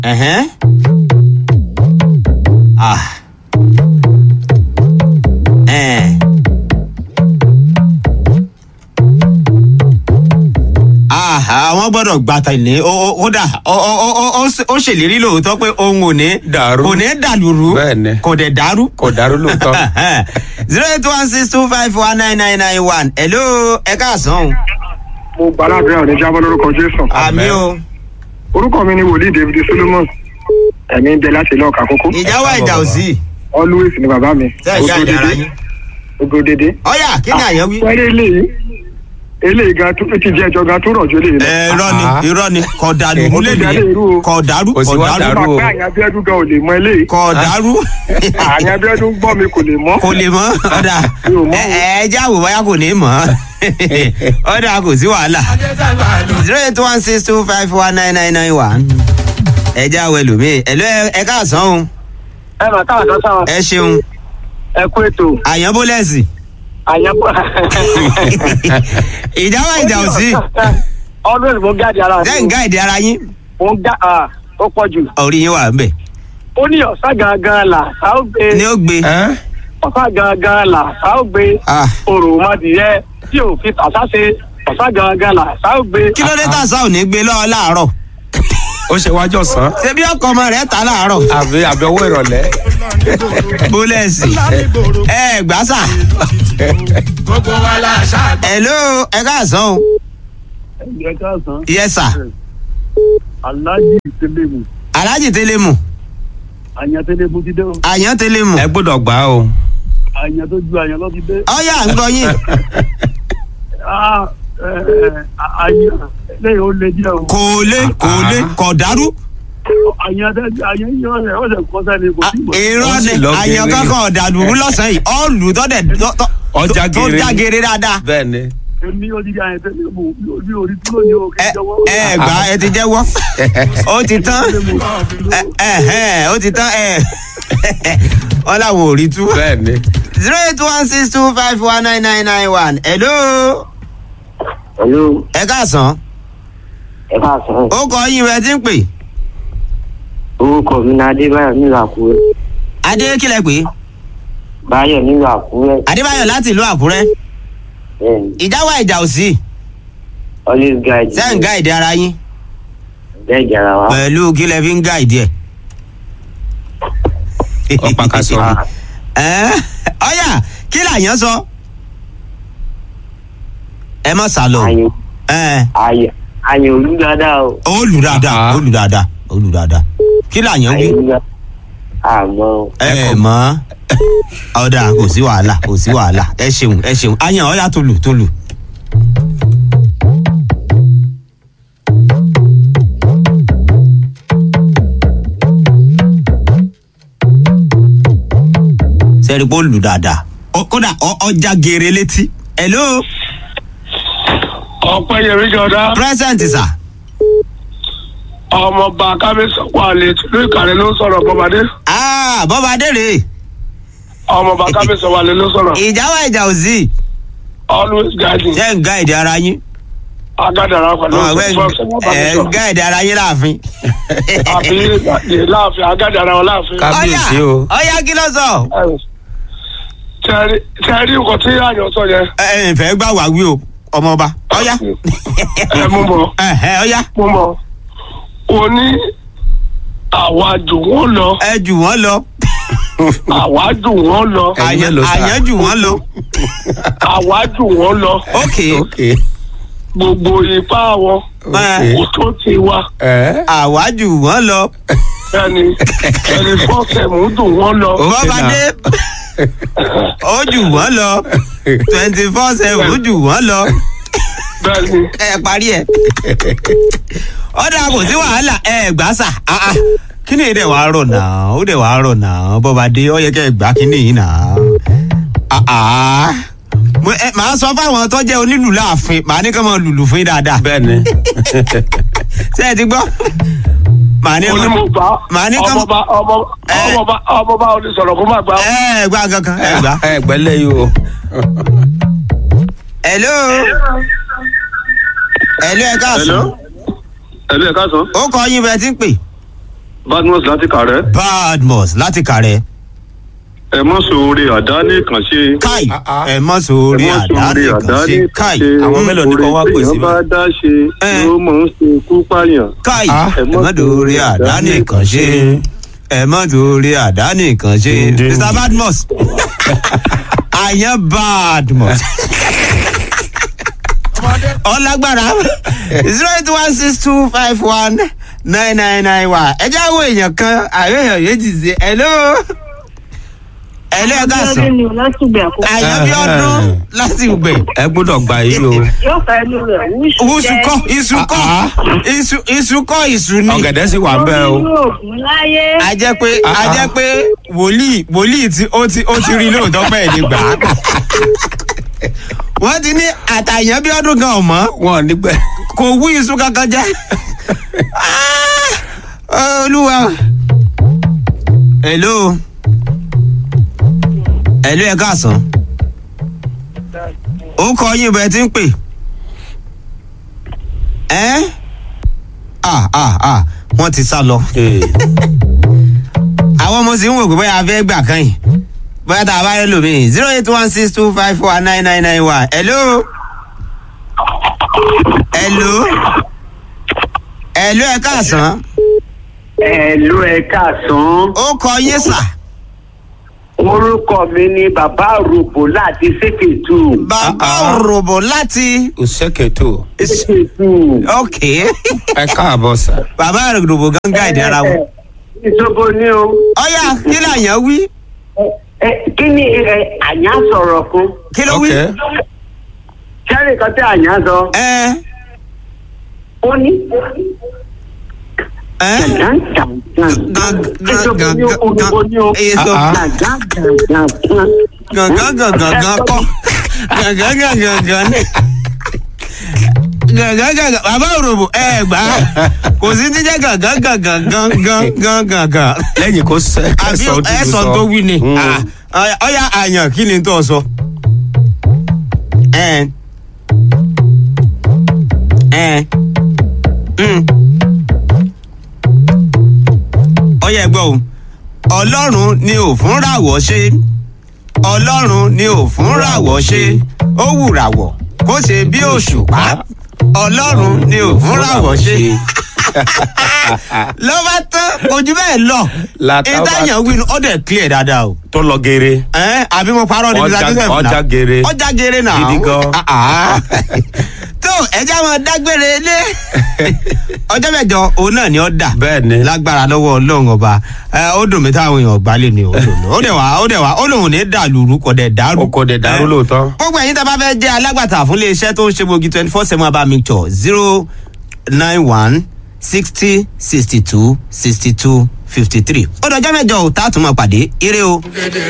Ẹ̀hẹ́n. Ah. Ẹ̀ẹ́n. Ah, àwọn gbọ́dọ̀ gbàtà ní ó ó- ó dà ó ó ó- ó- ó s- ó ṣèlérí lóòótọ́ pé òun ò ní Dàrú. kò ní dàlúrú Bẹ́ẹ̀ni. kò dẹ̀ dàrú. kò dàrú lóòótọ́. zero eight one six two five one nine nine nine one hello ẹ káàsán o. mo gbàládùn àwọn ìjábọ̀ lórúkọ jésù àmì o orúkọ mi ni wòlíì david solomon ẹ̀mí ń bẹ láti ilé ọkà kókó ìjà wà ìjà ò sí always ni bàbá mi tẹ́ ẹ̀ ṣe àjà ara yín. ògòdèdè. ọ̀yà kí ni àyẹ̀wí. wẹ́rẹ́ eléyìí eléyìí gan tó ti jẹ́ ẹjọ́ gan tó rọ̀ jù eléyìí lọ. ẹ irọ́ ni Ah. irọ́ ni kò dàrú Ó lè tún jáde irú ní o. kò dàrú Kò sí kò wá dàrú dàrú. o. bàbá àyàn abíọ́dún gan ò lè mọ eléyìí kò dàrú àyàn abíọ́dún gbọ́ mi kò lè mọ́. kò lè mọ́ ọ̀dà Mi ò mọ̀ ẹ o. ẹ já wò báyà kò ní mọ̀ ọ̀dà kò sí wàhálà zero eight one six two five one nine nine nine one ẹ já wọ ẹlòmíì ẹ lọ ẹ káàsán o ẹ mà káàkiri sáwọn ẹ ṣeun ẹ kú ètò àyànbólẹ́sì àyàn bọ̀. ìjà wà ìjà ò sí always mo gáàdì ara ṣé ń gáìdì ara yín mo ń gá ó pọ̀ jù. orí yín wà ń bẹ̀ ó ní ọ̀sán gangan là á ó gbé ni ó gbé Ẹ́? ọ̀sán gangan là á ó gbé Ah. òròmọdìyẹ tí ò fi tàṣà ṣe ọ̀sán gangan là á ó gbé. kí ló dé tàṣà ò ní gbé lọ́wọ́ láàárọ̀ ó ṣe wájú ọ̀sán ṣé bí ọkọ ọmọ rẹ̀ ta láàárọ̀ àbí àbí ọwọ́ ìrọ̀lẹ́. bólẹ́sì ẹ gbàsà. hello ẹ káàsán o ẹ káàsán yes sir aláàjì tẹlẹmù alhaji telemu àyàn tẹlẹmù ti dé o àyàn telemu ẹ gbọ́dọ̀ gbà á o. àyàn tó ju àyàn lọ ti dé. ọyà ń gbọ́ yín àyàn lẹ́yìn ó lé díẹ̀ o. kò lé kò lé kò dàrú àyàn tẹ àyàn yíyọ rẹ ó lè kọ́ sẹ́ni kò sí ìmọ̀. irọ́ Ó ni sì lọ àyàn gèrè. kankan ọ̀dàlúrú lọ́sàn-án yìí ọ̀lù tọ́dẹ̀ tó- tó- Ọjà tó gèrè. já gèrè dáadáa bẹ́ẹ̀ ni. èmi ó ti di àyàn tẹlẹmù bí orí tí ló ní o kì ẹ í jọwọ́. ẹ gbà ẹ ti jẹ́wọ́ ó ti tán ẹ ẹ ẹ, ó ti tán ẹ wọ́n làwọn ò rí tú. bẹ́ẹ̀ ni. zero eight one six two five one nine nine nine one hello Hello, ẹ káàsán ẹ káàsán. ó kọ yín rẹ tí ń pè Orúkọ mi ni Adébáyọ̀ nílùú Àkúrẹ́. adé kílẹ̀ pé Báyọ̀ nílùú Àkúrẹ́. adébáyọ̀ láti ìlú àkúrẹ́ Bẹ́ẹ̀ni, ìjà wà ìjà ò sí always guide. ṣé ń gáìdì ara yín Bẹ́ẹ̀ jàrá wa. pẹ̀lú kílẹ̀ fi ń gáìdì ẹ̀. Ọ̀pá ká sọ. Ẹ́, ọ̀yà kí làyàn sọ ẹ má sá lọ Àyè ẹ àyè àyè olú dáadáa o. ó lù dáadáa Ah. ó lù dáadáa ó lù dáadáa kí làyàn wí Àyè olú dáadáa. Àmọ́ o. ẹ mọ ọ̀dà kò sí wàhálà kò sí wàhálà ẹ ṣeun ẹ ṣeun àyàn ọ̀yà tó lù tó lù. sẹ́rí pé ó lù dáadáa Ó- kódà ọ- ọjà gèrè létí. hello ọ̀pẹ yẹrí jọdá present sir. ọmọọba kábíyèsí wà lè tìlú ìkàlẹ̀ ló sọ̀rọ̀ bọ́badé ah bọ́ba adére ọmọọba kábíyèsí wà lè ló sọ̀rọ̀ ìjà wà ìjà ò sí always guiding ṣé ń gáìdì ara yín. agádàrá pẹ̀lú Ọmọ ẹgbẹ́ ìfọ̀sẹ̀ wọn bá mi ẹ sọ ń gáìdì ara yín láàfin. àbí láàfin agádàrá wọn láàfin. Kábíyèsí Ọ̀yà, o. ọ̀yà kí ló sọ. tẹ́rí nǹkan tí àyàn sọ yẹn ẹ ẹ fẹ́ gbà wá wí o ọmọọba ọ̀yà. ẹ mú bọ̀ ẹ ẹ ọ̀yà mú bọ̀ o ní àwa jù wọ́n lọ ẹ jù wọ́n lọ àwa jù wọ́n lọ Ẹ̀yin àyàn mélòó sà? àyàn jù wọ́n lọ. àwa jù wọ́n lọ ok ok. gbogbo ipá wọn Ẹ. kò tó ti wa ẹ àwa jù wọ́n lọ. ẹni ẹni fọ́ọ̀sẹ̀mù dùn wọ́n lọ Ok bọ́ba now. dé ó jù wọ́n lọ twenty four seven ó jù wọ́n lọ. bẹ́ẹ̀ ni ẹ parí ẹ. ọ̀dà kò sí wàhálà ẹ gbà sà. Ah, ah. kí ni ìdẹ̀ wàá rọ̀ náà ó dẹ̀ wàá rọ̀ náà bọ́ba dé ó yẹ kẹ́ ẹ gbà kí ni yìí náà. Ah, ah. Mo- ẹ, màá sọ fáwọn tó jẹ́ onílù láàfin màá ní kí wọ́n lùlù fún yín dáadáa. bẹ́ẹ̀ ni. ṣé ẹ ti gbọ́. màá ní kí wọ́n. onímọ̀gbà màá ní kí ọmọba ọmọ- Ẹ. ọmọba ọmọba onísọ̀rọ̀ kó má gbà ó. ẹ gbà kankan ẹ gbà. ẹ gbẹ́lẹ́ yìí o. hello. hello ẹ káàsán. ẹ̀lú ẹ̀ka sọ ó kọ yín bẹ́ẹ̀ tí ń pè. badmus láti kàrẹ́ badmus láti kàrẹ́ ẹ mọ̀ sóore àdá nìkan ṣe. káì Ah, ah. ẹ mọ sórí ẹ mọ̀ àdá sóore nìkan ṣe káì Àwọn mélòó ni kò wá pè oore sí téèyàn bá dá ṣe Eh. ló mọ̀ ń ṣe kú pààyàn. káì Ah. ẹ mọ sórí àdá nìkan ṣe ẹ mọ sórí àdá nìkan ṣe Ding. mr badmus àyàn badmus ọlágbára zero eight one six two five one nine nine nine one ẹ jẹ́ àwọn èèyàn kan àwọn èèyàn méjì sí hello hello ẹ ká sọ ni o láti gbẹ àkókò. àyàn bí ọdún láti gbẹ ẹ gbọ́dọ̀ gbà yìí o yóò fẹ́ inú rẹ̀ wúṣù wúṣù kọ iṣu kọ Ah, iṣu iṣu kọ iṣu ni ọ̀gẹ̀dẹ̀ sì wà ń bẹ́ o. nínú ògùn láyé. a jẹ́ pé a Ah, jẹ́ pé wòlíì wòlíì tí ó ti ó ti rí lóòótọ́ pẹ́ ní gbà á wọ́n ti ní àtàyàn bí ọdún gan ọ̀mọ́ wọn ò ní gbẹ. kò wú iṣu kankan jẹ́ Ah, olúwa hello hello ẹ káàsán ó kọ yín bẹ́ẹ̀ tí ń pè ẹ́ ah ah ah wọ́n ti sá lọ àwọn ọmọ sì ń wò pé bóyá a fẹ́ gbà kan yìí bóyá tá a bá rẹ lómi zero eight one six two five four nine nine nine one hello hello hello ẹ káàsán ẹ̀lú ẹ káàsán ó kọ yín sà orúkọ mi ni bàbá àròbó láti ṣèkètù. bàbá Ah, ah. òròbó láti òṣèkètò is- ok ẹ káàbọ̀ sà. bàbá òròbó gángan ìdí ara wọn ìṣòbo ni o. ọyà kí làyàn wí Ẹ, kí ni ẹ, àyàn sọ̀rọ̀ kan kí ló wí ok sẹ́rì kan tí àyàn sọ ẹ ó ní. ẹ ìṣòbo ni o olùkọ́ ni o. èso Ah, gangan gangan gan kọ gangan gangan gan ni gangan gangan bàbá òròbó ẹ gbà á kò sí jíjẹ gangan gangan gangan gangan gangan lẹ́yìn kó sẹ́ àbí kẹsàn-án ó ẹ dùdú sọ tó wí ni Mm. Ah, ọyà àyàn kí ni tó sọ. ẹ ẹ mm. ọyà ẹgbẹ́ o ọlọ́run ni ò fún ràwọ̀ ṣe ọlọ́run ni ò fún ràwọ̀ ṣe ó wùràwọ̀ kó ṣe bí òṣùpá ọlọ́run ni ò fún ràwọ̀ ṣe ló bá tán ojú bẹ́ẹ̀ lọ Làtà bá- ìdáyàn wínú ọdẹ clear dáadáa o tó lọ geere. ẹ àbí mo parọ́ níbi Ọjà- sáà joseph náà ọjà gere. ọjà gere náà Gidi gan. Ah, ah. tó ẹjẹ máa dágbére lé ọjọ́ mẹ́jọ òun náà ni ó dà Bẹ́ẹ̀ ni. lágbára lọ́wọ́ ọlọ́run ọba ẹ, ó dùn mí táwọn èèyàn gbá lè ní òdò ó dẹ̀ wá ó dẹ̀ wá ó lòun ní dàlúrú kò dẹ̀ dàrú. o kò dé dàrú Ẹ, lóòótọ́. gbogbo ẹ̀yin tá a bá fẹ́ jẹ́ alágbàtà fún iléeṣẹ́ tó ń ṣe gbòógì twenty four seven abá mi tọ̀ zero nine one sixty sixty two sixty two fifty three ó dọjọ́ mẹ́jọ ò tá a tún máa pàdé ire o.